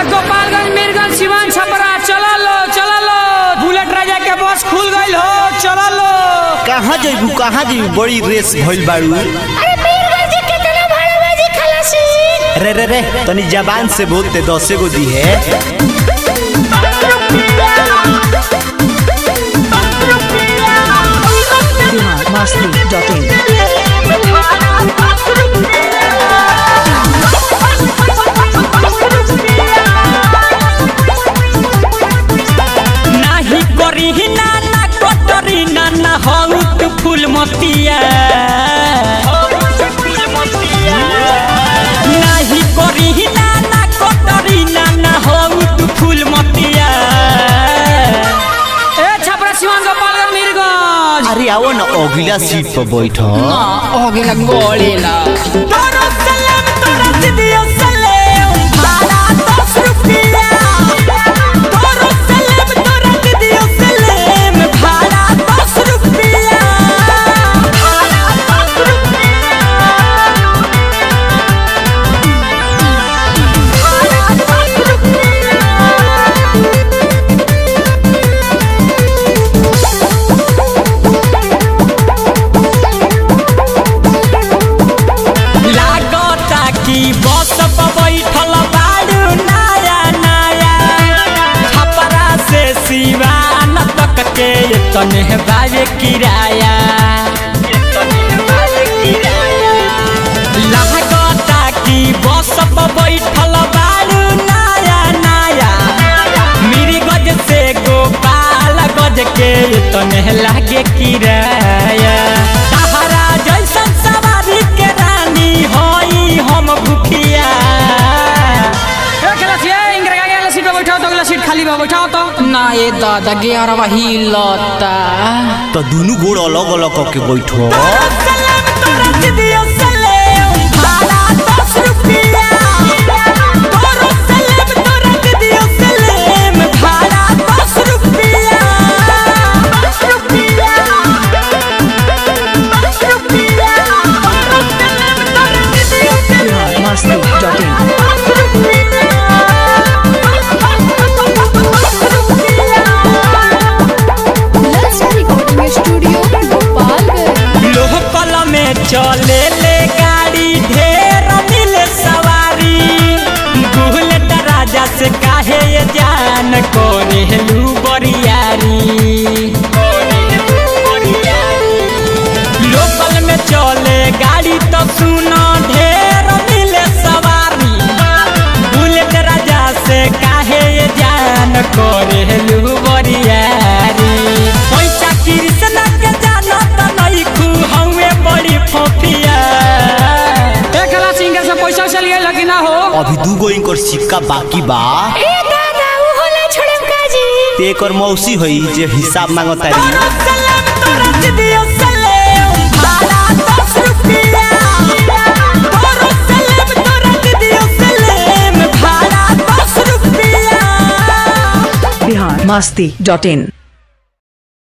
अरे गोपालगंज मीरगंज सिवान छपरा चला लो चला लो बुलेट राजा के बस खुल गईल हो चला लो कहाँ जइबू कहाँ जइबू बड़ी रेस भइल बाड़ू अरे मीरगंज के कितना भाड़ा बाजी खलासी रे रे रे तनी जबान से बोलते दसे गो दी है biharmasti.in नाही करी नाना कटरी नाना हौत फूल मतिया नाही करी नाना कटरी नाना हौत फूल मतिया ए छपरा सिवान गोपालगंज मीरगंज अरे आओ ना अगला सीट पर बैठो होगेला गोलेला तोरा सलाम तोरा दिदियो सलाम भाड़ा दस रुपया तोरा सलाम तोरा दिदियो सलाम भाड़ा दस रुपया भाड़ा दस रुपया भाड़ा दस रुपया लागता कि बस पर बैठल बाड़ू नया नया छपरा से सिवान तक के तने बाजे किराया लागता कि बस पर बैठल बाड़ू नया नया मेरी गज से गोपाल गज के तने लागे किराया सहारा जैसन सवारी के रानी होई हम भूखिया सीट पे बैठाओ तो अगला सीट खाली बा बैठाओ तो ना ये दादा ग्यारह हिलता तो दोनों गोड़ अलग अलग करके बैठो biharmasti.in लक्ष्य रिकॉर्डिंग स्टूडियो गोपालगंज लोहकल में चले ले गाड़ी ढेर मिले सवारी बुलेट राजा से काहे ये जान कोरे लू बरियारी लोकल में चले गाड़ी तो सुनो ढेर मिले सवारी बुलेट राजा से काहे ये जान कोरे लू बरियारी पैसा कृष्ण के जानो त नहीं खू हवे बड़ी फोफिया एक लाख सिंगर से पैसा चल गया लेकिन ना हो अभी दू गो इनकर सिक्का बाकी बा ए दादा उ होला छोड़म काजी ते एकर मौसी होई जे हिसाब मांगता रही तोरा सलाम तोरा दिदियो सलाम भाड़ा दस रुपया तोरा सलाम तोरा दिदियो सलाम भाड़ा दस रुपया biharmasti.in